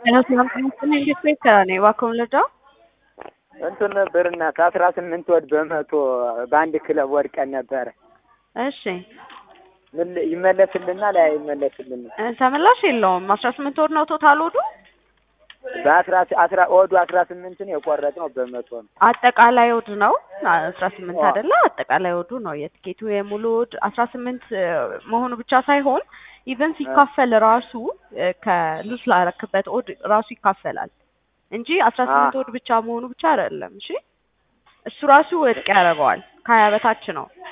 እንዴት ቤት ከኔ እባክዎን ልርዳው? እንትን ነበር እናት አስራ ስምንት ወድ በመቶ በአንድ ክለብ ወድቀን ነበረ። እሺ ምን ይመለስልናል? አይመለስልንም? እ ተመላሽ የለውም። አስራ ስምንት ወድ ነው ቶታል ወዱ። በአስራ አስራ ወዱ አስራ ስምንትን የቆረጥነው በመቶ ነው። አጠቃላይ ወድ ነው አስራ ስምንት አዎ። አይደለ? አጠቃላይ ወዱ ነው የትኬቱ የሙሉ ወድ አስራ ስምንት መሆኑ ብቻ ሳይሆን ኢቨን ሲካፈል ራሱ እ ከሉስ ላረክበት ወድ ራሱ ይካፈላል እንጂ አስራ ስምንት አዎ። ወድ ብቻ መሆኑ ብቻ አይደለም። እሺ እሱ ራሱ ወድቅ ያደርገዋል። ከሀያ በታች ነው።